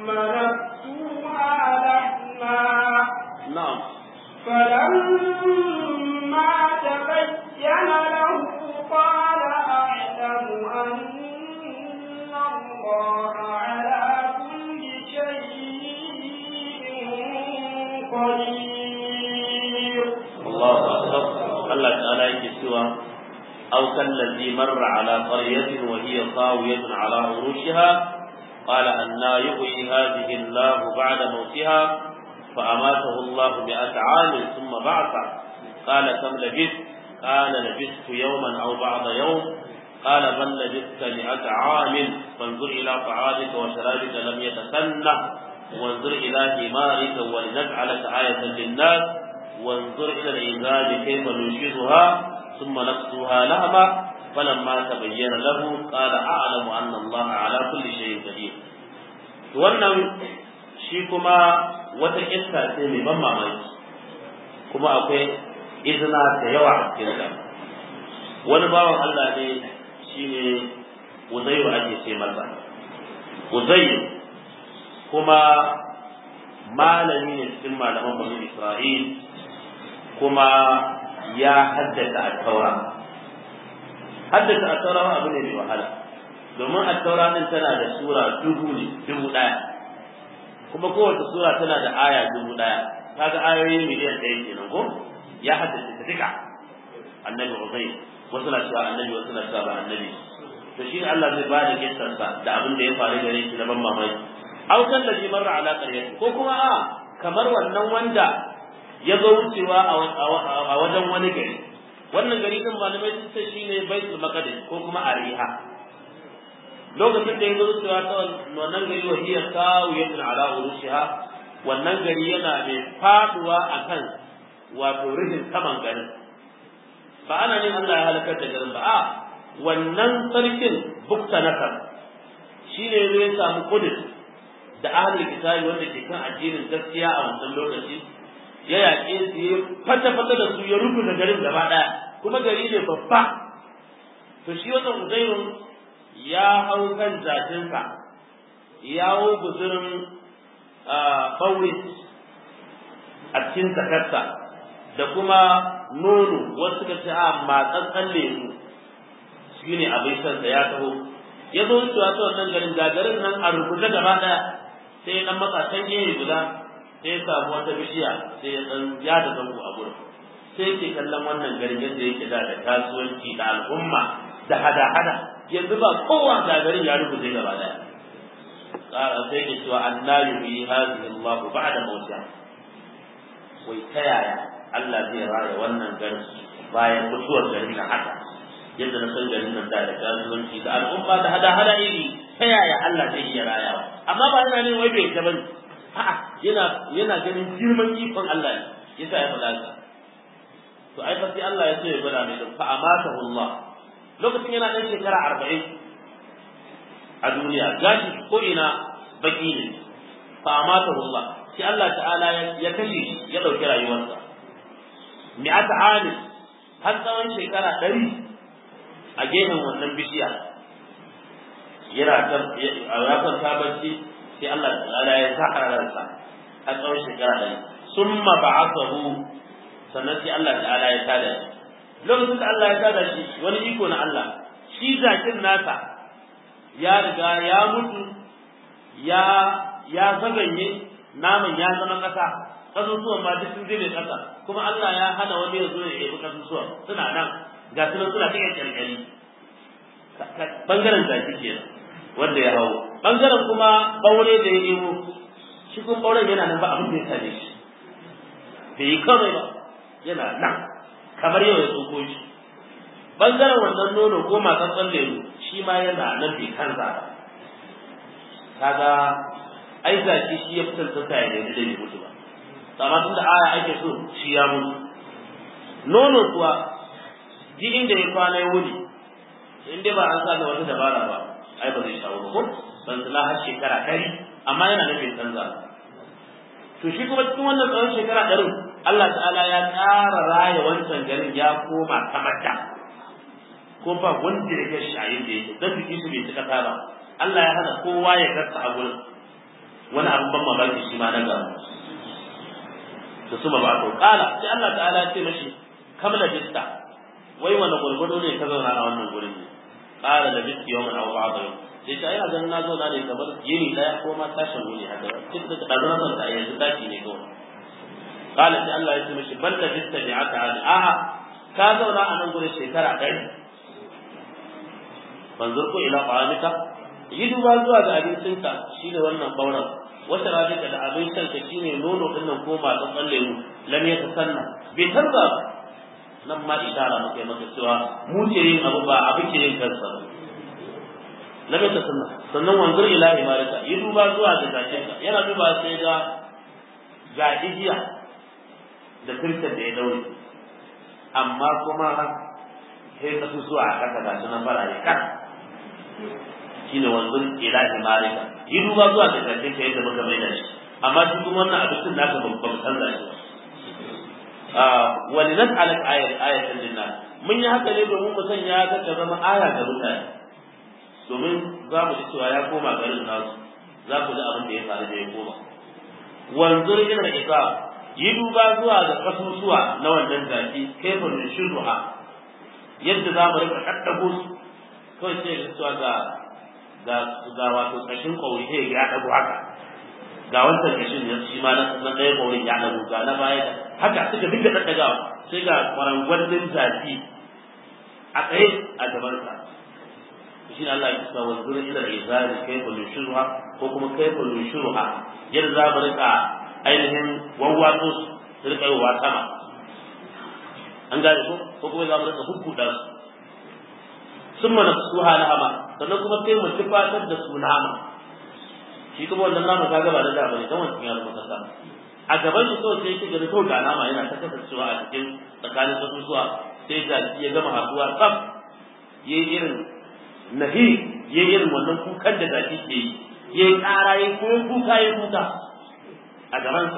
نكسوها لحما na'am فلما تبين له قال أعلم أن الله على كل شيء قدير الله أكبر الله تعالى يكسوا أو كالذي مر على قرية وهي خاوية على عروشها قال أنا يحيي هذه الله بعد موتها فأماته الله مئة عام ثم بعثه قال كم لبثت قال لبثت يوما أو بعض يوم قال بل لبثت مئة عام فانظر إلى طعامك وشرابك لم يتسنه وانظر إلى ثمارك ولنجعلك آية للناس وانظر إلى العظام كيف ننشدها ثم نكسوها لهما فلما تبين له قال أعلم أن الله على كل شيء قدير wannan shi kuma wata kissa ce mai ban mamaki kuma akwai izina da yawa a cikin ta wani bawan Allah ne shine Uzairu ake ce masa Uzairu kuma malami ne cikin malaman Bani Isra'il kuma ya haddasa at-taura haddasa at-taura abu ne mai wahala domin at-taura din tana da sura dubu ne dubu daya kuma kowace sura tana da aya dubu daya kaga ayoyi miliyan ɗaya kenan ko ya haddace ta duka annabi Uzayr wasu na cewa annabi wasu na cewa ba annabi to shi ne Allah zai bada kissarsa da abin da ya faru gare shi na ban mamaki aw kan da ji marra ala qaryati ko kuma a kamar wannan wanda ya zo wucewa a wajen wani gari wannan gari din malamai sun ce shine baitul maqdis ko kuma ariha lokacin da ya zo wucewa ta wannan gari wa hiya kawiyatun ala urushiha wannan gari yana mai faduwa akan wato rufin saman garin ba ana ne Allah ya halakar da garin ba a wannan sarkin bukta nasar shine zai samu kudus da ahlul kitabi wanda ke kan addinin gaskiya a wannan lokaci ya yaƙe su ya fata-fata da su ya rubuta garin gaba ɗaya kuma gari ne babba to shi wannan uzairun ya hau kan zatinsa ya hau guzurin ɓaure a cikin zakarsa da kuma nono wasu suka ce a matsatsan lemu shi ne abin sansa ya taho ya zo wucewa ta wannan garin gagarin nan a rubuta gaba ɗaya sai dan matsatan gehe guda sai ya samu wata bishiya sai ya dan ya da zango a gurin sai ke kallon wannan garin yadda yake da da kasuwanci da al'umma da hada-hada yanzu ba kowa da garin ya rubuce gaba daya tsara sai ke cewa annabi bi hadhihi Allah ba'da mawtiha wai ta yaya Allah zai raya wannan garin bayan mutuwar garin da haka yadda na san garin nan da da kasuwanci da al'umma da hada-hada iri ta yaya Allah zai iya rayawa amma ba yana ne wai bai ta bane a'a yana yana ganin girman ikon Allah ne yasa ya faɗa haka to ai fa sai Allah ya ce ya gwada mai fa amatahu Allah lokacin yana ɗan shekara arba'in a duniya gashi ko ina baki ne fa amatahu Allah sai Allah ta'ala ya kashe shi ya ɗauki rayuwarsa mi'ata ami har tsawon shekara ɗari a gefen wannan bishiya yana ya kwanta bacci sai Allah ta'ala ya saka ransa a tsawon shekara ɗari summa ba'athahu sannan sai Allah ta'ala ya tada shi lokacin da Allah ya tada shi wani iko na Allah shi zakin nasa ya riga ya mutu ya ya zaganye naman ya zama ƙasa kasusuwan ma duk sun zube ƙasa kuma Allah ya hana wani ya zo ya ebi kasusuwan suna nan ga su nan suna cikin kyalkyali bangaren zaki kenan wanda ya hau bangaren kuma ɓaure da ya nemo shi kuma ɓauren yana nan ba abin da ya same shi bai yi kawai ba yana nan kamar yau ya tsoko shi bangaren wannan nono ko matsatsan lemu shi ma yana nan bai kansa ba kaga ai zaki shi ya fi tantanta ya nemi da bai mutu ba amma tunda aya ake so shi ya mutu nono kuwa ji inda ya kwana ya wuni in dai ba an sa da wata dabara ba ai ba zai shawo ba ko ban tsala har shekara ɗari amma yana nufin canza to shi kuma cikin wannan tsawon shekara ɗarin Allah ta'ala ya ƙara raya wancan garin ya koma kamar da ko ba wanda ya gashi a yadda yake dan jiki su bai cika ba Allah ya hana kowa ya gasa a gurin wani abin ban mamaki shi ma na gaba da su ba ba to kala sai Allah ta'ala ya ce mashi kamla bista wai wani gurgudu ne ka zauna a wannan gurin ne kala da bisti yawon abu ba ba sai ta ina ganin na zauna ne kamar yini daya ko ma tashin wuni haka duk da ɗazu na zanta yanzu tashi ne kawai kala sai Allah ya ce mashi bal da bista ne aka hali a'a ka zauna a nan gurin shekara ɗari banzur ko ila ƙwamika yi duba zuwa ga abincinka shi ne wannan ɓauren wata rajika da abin shanka shi ne nono ɗin nan ko masu tsalle mu lam ya tasanna bai canza ba nan ma ishara muka yi maka cewa mu ce yin abu ba abu ke yin kansa ba lam ya tasanna sannan wanzur ila imarika yi duba zuwa ga zakinka yana duba sai ga ga igiya da kirkin da ya daure amma kuma sai ka zuwa a kasa ga su na farare kan shine wanzur ila imarika yi duba zuwa ga karshen ka yadda muka mai da shi amma shi kuma wannan abincin naka ba ba canza shi wa linas'alak ayat ayatan linnas mun yi haka ne domin mu sanya ka ta zama aya ga mutane domin za mu ji cewa ya koma garin nasu za ku ji abin da ya faru da ya koma wanzur ila isa yi duba zuwa ga kasusuwa na wannan zaki kaifin shuruha yadda za mu rika kaddago su kawai sai ga cewa ga ga ga wato kashin kauri sai ya dago haka ga wancan kashin ya shi ma na ɗaya kaurin ya dago ga na baya haka suka dinga daddagawa sai ga kwarangwallin zafi a tsaye a gabansa shi ne Allah ya kisa wa zura ila izari kaifa nushuruha ko kuma kaifa nushuruha yadda za mu rika ainihin wawwatsu su rika yi wa sama an gane ko ko kuma za mu rika hukkuda su sun mana su halama sannan kuma sai mu tufatar da su nama shi kuma wannan nama ka gaba da da bane dan wancan ya zama kasa a gaban shi kawai sai yake gani kawai ga nama yana ta kasancewa a cikin tsakanin kasusuwa sai ga ya gama haduwa tsaf yayi irin nahi yayi irin wannan kukan da zaki ke yi yayi ƙara yayi kuma kuka yayi kuka a gabansa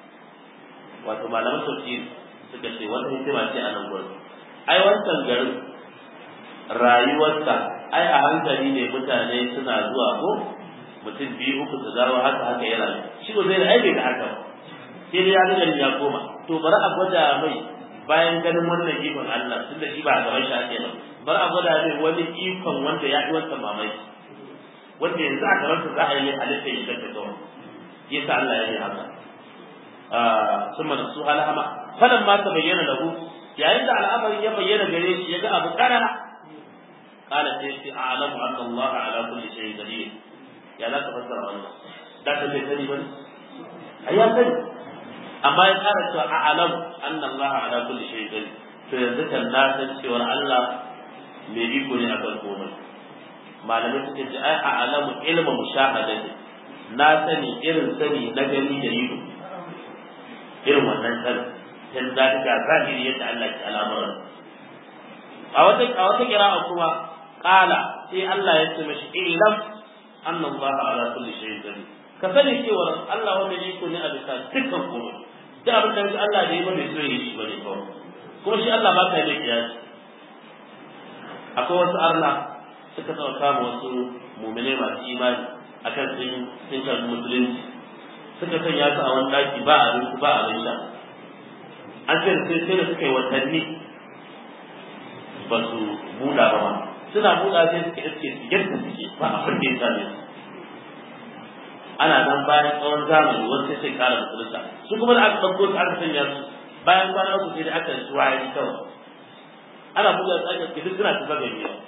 wato malaman tafsiri suka ce wata hikima ce a nan gurin ai wancan garin rayuwarsa ai a hankali ne mutane suna zuwa ko mutum biyu uku su dawo haka haka ya rayu shi ko zai ai bai ga haka ba sai dai ya ga gari ya koma to bari a gwada mai bayan ganin wannan ikon Allah tunda shi ba a gaban shi ake ba bari a gwada mai wani ikon wanda ya yi wancan mamaki wanda yanzu a gaban sa za a yi halitta ya shakka kawai yasa Allah ya yi haka ثم نسوها لهما فلما تبين له yayin da al'amari ya bayyana gare shi ya ga abu karara qala sai sai a'lamu anna Allah ala kulli shay'in qadir ya la ka fassara wannan da ka bai sani bane ai ya sani amma ya kara cewa a'lamu anna Allah ala kulli shay'in qadir to yanzu kan na san cewa Allah mai iko ne akan komai malamai suke ce ai a'lamu ilmu mushahadati na sani irin sani na gani da ido irin wannan sani sai za ka ga zahiri yadda Allah ke al'amuran a wata a wata kira'a kuma qala sai Allah ya ce mashi ilam anna Allah ala kulli shay'in qadir ka sani cewa Allah wanda ne ko ne a bisa dukkan komai duk abin da Allah da yi ba mai so yi shi bane kawai kuma shi Allah ba ka yi kiyasi akwai wasu arna suka taɓa kama wasu mumine masu imani akan sun sun karɓi musulunci suka sanya su a wani ɗaki ba abinci ba abin sha an ce sai sai da suka yi watanni ba su buɗa ba ma suna buɗa sai suka iske su yadda suke ba abin da ya same su ana nan bayan tsawon zamani wasu sai kara musulunta su kuma da aka ɗauko su aka sanya su bayan kwana uku sai da aka yi wayari kawai ana buɗa su aka duk suna tafa gani yau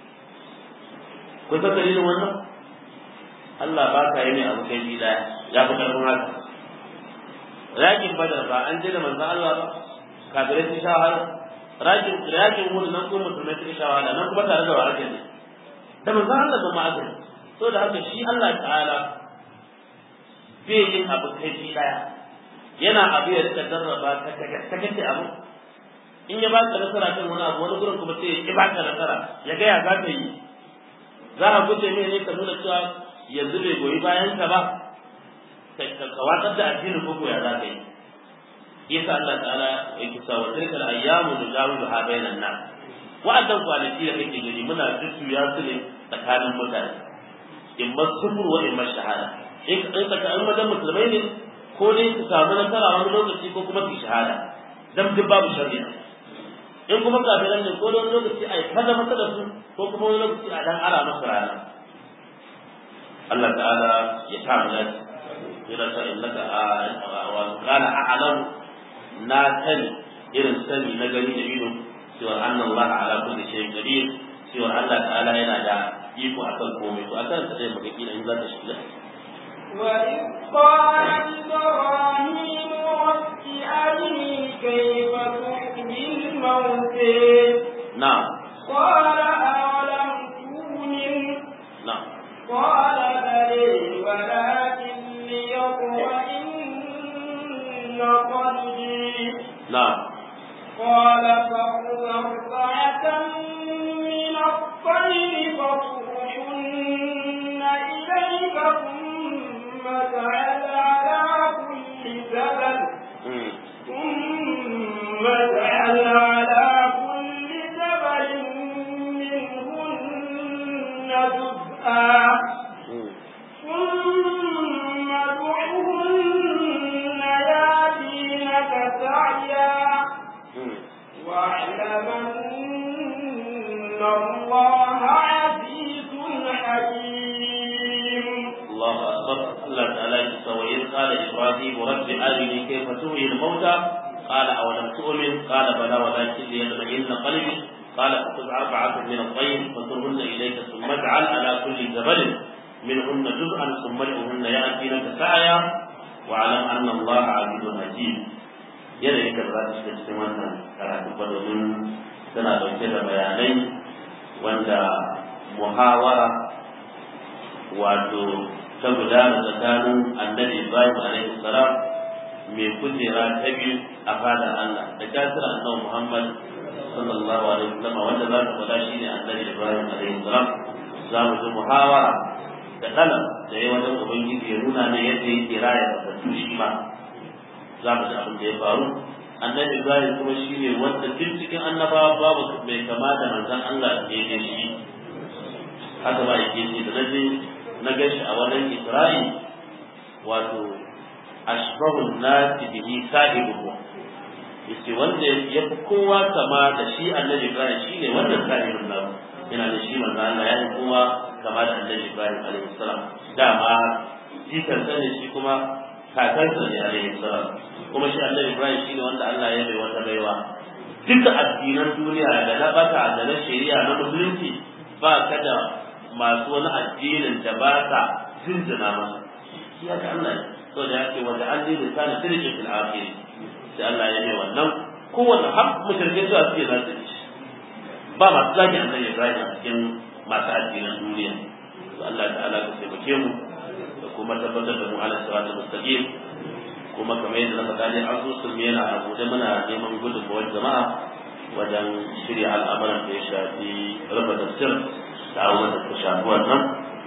kun san dalilin wannan Allah ba ka yi ne abu kai bi daya ya fi karfin haka rakin badar ba an je da manzo Allah ba kafirai sun sha wahala rakin rakin hudu nan kuma musulmai sun sha wahala nan kuma tare da wahala ne da manzo Allah ba ma'azin so da haka shi Allah ta'ala bai yin abu kai bi daya yana abu ya rika jarraba ka ta kace abu in ya baka nasara kan wani abu wani gurin kuma sai ya baka nasara ya ga ya za ka yi za a guje mai ne ka nuna cewa yanzu bai goyi bayan ka ba ka watsar da addinin ko ya za ka yi yasa Allah ta'ala yake sa wa tilkal ayyamu nudawilu ha bainan nas wa'adan kwanaki da kake gani muna jujjuya su ne tsakanin mutane in ma sufur wa in ma shahada in tsakanin wajen musulmai ne ko dai su samu nasara wani lokaci ko kuma su shahada dan duk babu shari'a in kuma kafiran ne ko da wani lokaci a yi kaza masa da su ko kuma wani lokaci a dan ara masa rana Allah ta'ala ya ta mu dace yana ta innaka wa qala a'lam na sani irin sani na gani da ido cewa anna Allah ala kulli shay'in qadir cewa Allah ta'ala yana da iko akan komai to akan sa dai muka kila in za ta shiga وإذ قال إبراهيم رب أرني كيف تحيي الموتى na'am قال أولم تؤمن na'am قال بلى ولكن ليطمئن قلبي na'am قال فخذ أربعة من الطير فاصرحن إليك ثم اجعل على كل جبل mm. ثم اجعل على كل جبل منهن جزءا mm. ثم ادعهن ياتينك سعيا mm. واعلم أن الله عزيز حكيم الله أكبر الله تعالى وإذ قال إبراهيم رب أرني كيف تحيي الموتى قال أولم تؤمن قال بلى ولكن ليطمئن قلبي قال فخذ أربعة من الطير فصرهن إليك ثم اجعل على كل جبل منهن جزءا ثم ادعهن يأتينك سعيا واعلم أن الله عزيز حكيم yanayin da za ta shiga cikin wannan karatu ba domin tana ɗauke da bayanai wanda muhawara wato ta gudana tsakanin annabi Ibrahim alaihi salam mai kujera ta biyu a fadar Allah da kafir annabi Muhammad sallallahu alaihi wasallam wanda za ta faɗa shine annabi Ibrahim alaihi salam za mu ji muhawara da dalan da ya wajen ubangiji ya nuna ne yadda yake raya da shi ma za mu ji abin da ya faru annabi Ibrahim kuma shine wanda duk cikin annabawa babu mai kama da manzon Allah ya yi shi haka ba yake ce da naje na gashi a wannan Isra'i wato ashbahu nasi bihi sahibuhu yace wanda ya fi kowa kama da shi annabi Ibrahim shine wannan sahibin nan yana da shi manzo Allah ya yi kowa kama da annabi Ibrahim alaihi salam dama jikan sa ne shi kuma kakansa ne alaihi salam kuma shi annabi Ibrahim shine wanda Allah ya bai wata baiwa duka addinan duniya da na bata da na shari'a na musulunci ba ka da masu wani addinin da ba sa jinjina masa ya ga Allah ne to da yake wanda an yi lisani sirrin fil akhir sai Allah ya yi wannan kowanne har mushrikai su suke za su ci ba masu zaki annabi Ibrahim a cikin masu addinan duniya to Allah ta'ala ka taimake mu da kuma tabbatar da mu ala siratal mustaqim kuma kamar yadda na faɗa ne asusun yana a buɗe muna neman gudunmawar jama'a wajen shirya al'amuran da ya shafi rufe tafsir da abubuwan da ta shafi wannan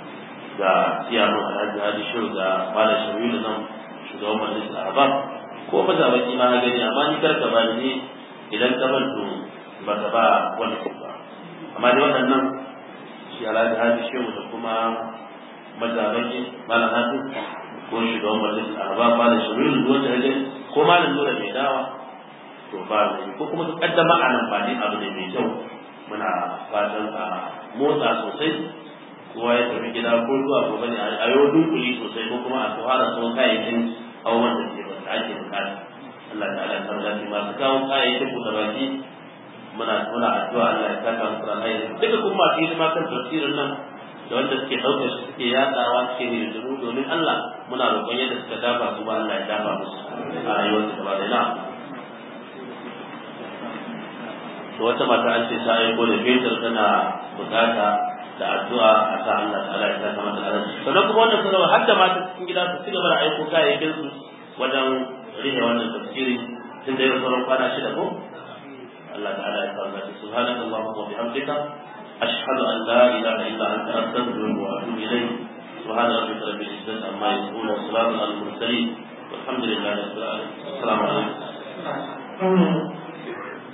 ga siyanu alhaji hadi shiru ga malam shari'u nan shugaban majalisar arabab ko ba za baki ma gani amma ni karka ba ni idan ka bantu ba ka ba wani ba amma dai waɗannan shi alhaji hadi shiru da kuma mazabaki malam hadi ko shugaban majalisar arabab malam shari'u wanda ya ko malam nura mai dawa to ba ko kuma su kaddama a nan ba ne abu ne mai kyau muna fatan a motsa sosai kowa ya tafi gida ko zuwa gobe ne a yau dunkuli sosai ko kuma a fara so kayayyakin abubuwan da ke da ake bukata Allah ta'ala ya samu lafiya masu kawo kayayyakin buɗe baki muna muna addu'a Allah ya saka musu alheri duka kuma masu hidima kan tafsirin nan da wanda suke ɗaukar shi suke yaɗawa suke ne da domin Allah muna roƙon yadda suka dafa su ba Allah ya dafa musu a rayuwarsu gaba da na'am to wata mata an ce ta aiko da fetur tana bukata da addu'a a sa Allah ta'ala ya saka mata alheri sannan kuma wannan sanarwa har da mata cikin gida su cigaba da aiko kayayyakin su wajen rihe wannan tafsiri tun da yau sauran kwana shida ko Allah ta'ala ya saka mata subhanaka allahumma wa bihamdika ashhadu an la ilaha illa anta astaghfiruka wa atubu ilayk سبحان ربك رب العزة عما يصفون وسلام على المرسلين والحمد لله رب العالمين السلام عليكم